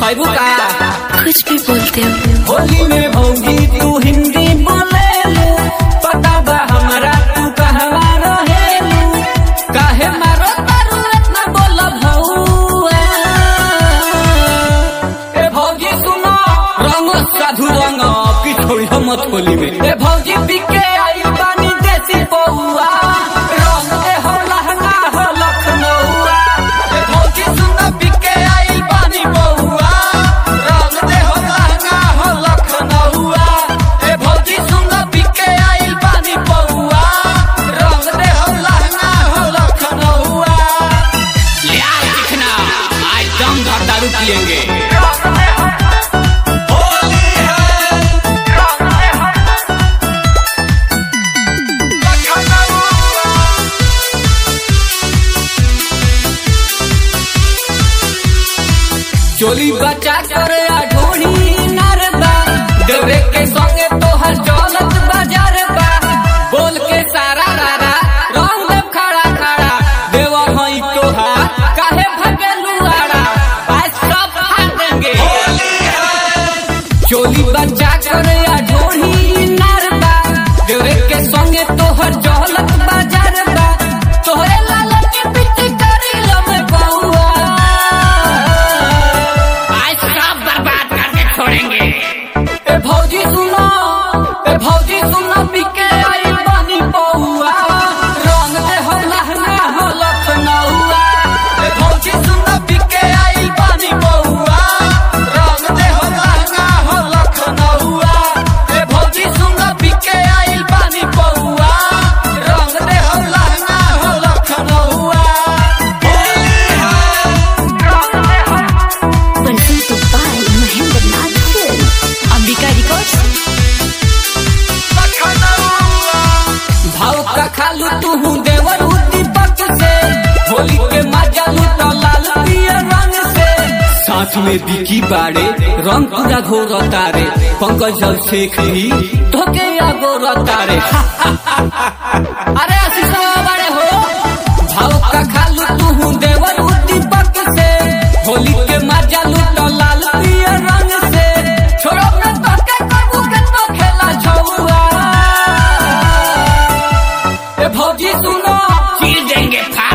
खैबू का कुछ भी बोलते हो होली में भौजी तू हिंदी बोले पता बा हमरा तू कहवा रहेलू काहे मारो तारू इतना बोल भौआ ए भौजी सुनो रंग साधु रंग की छोड़ी हो मत होली में ए भौजी पिके आई पानी देसी बउआ रंग दे हो लहंगा हो लखनऊआ ए भौजी सुनो पिके आई पानी बउआ रंग दे हो लहंगा हो लखनऊआ ए भौजी सुनो पिके आई पानी बउआ रंग दे हो लहंगा हो लखनऊआ ले आ दिखना आज दम भर दारू पियेंगे चोली बचा कर ढोली नरबा डरे के संगे तोहर चलत बाजार बा बोल के सारा रारा रंग देव खड़ा खड़ा देवा हई तोहार काहे भगेलू आड़ा आज सब फाड़ देंगे चोली बचा कर ढोली नरबा डरे के संगे तोहर चलत बाजार बा तोहरे लाल के पिटी करी लमे बउआ आज सब बर्बाद करके छोड़ेंगे ए भौजी सुनो ए भौजी सुनो पिके आई बानी बउआ रंग दे हो लहंगा हो लखनऊआ ए भौजी सुनो पिके आई बानी बउआ रंग दे हो लहंगा हो लखनऊआ ए भौजी सुनो पिके आई बानी बउआ रंग दे हो लहंगा हो लखनऊआ Presented by Mahendra Nath Film. Ambika Records. भाव का खालू तू देवर दीपक से होली के मजा लूट लाल पियर रंग से साथ में बिकी बाड़े रंग पूरा घोर तारे पंकज जल शेख भी धोके गोर तारे अरे आशीष बाड़े हो भाव का खालू तू देवर दीपक से होली के मजा लूट लाल पियर रंग से छोड़ो न तो के कबू के तो खेला छौआ ए भौजी सुनो चीर देंगे फाड़